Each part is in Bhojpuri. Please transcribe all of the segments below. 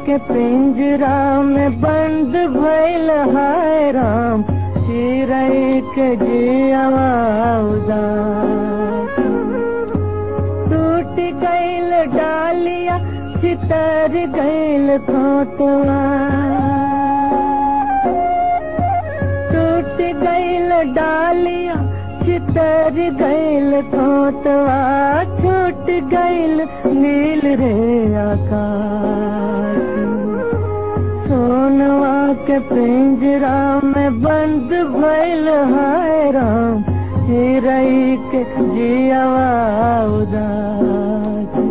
के पिंजरा में बंद भइल है राम चिरई के जियावा उदास टूट गईल डालिया चितर गईल खोटवा टूट गईल डालिया चितर गईल खोटवा छूट गईल नील रे आकाश सोनवा के पिंजरा में बंद भइल है राम चिरई के जियावा उदास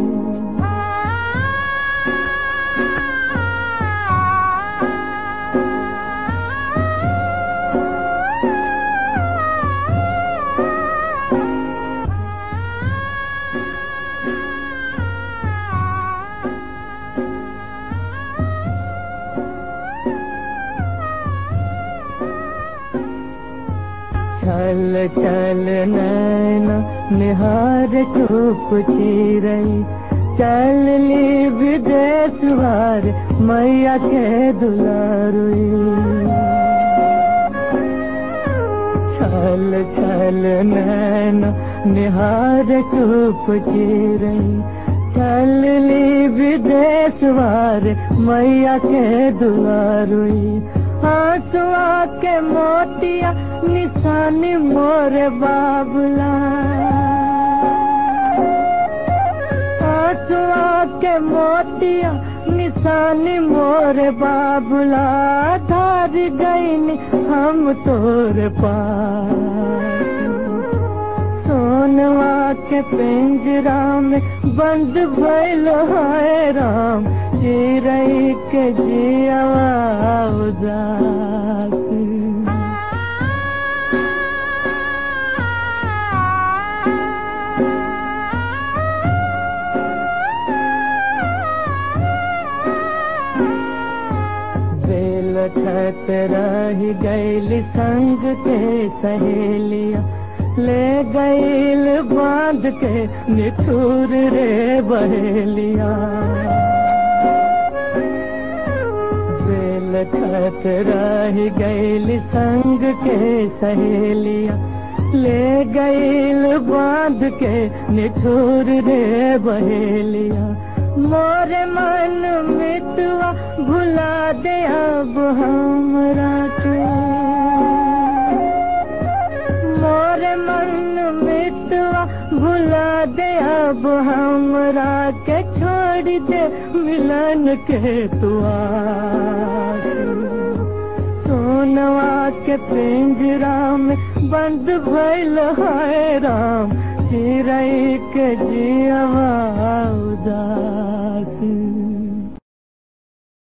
चल चल नैना निहार चुप रही चल ली विदेश वार मैया के दुलारुई चल चल नैना निहार चुप रही चल ली विदेश वार मैया के दुआरुई आंसुआ के मोतिया निशानी मोर बाबला आंसुआ के मोतिया निशानी मोर बाबला धार गईन हम तोर पास सोनवा के पिंजरा में बंद भइल है राम चिरई के जियावा उदास बेल खत रह गईल संग के सहेलिया ले गईल बांध के निठुर रे बहेलिया बेल खत रह गईल संग के सहेलिया ले गईल बांध के निठुर रे बहेलिया मोर मन मितवा भुला दे अब हमरा के मोर मन मितवा भुला दे अब हमरा के छोड़ दे मिलन के तुआ सोनवा के पिंजरा में बंद भइल है राम चिरई के जियावा उदास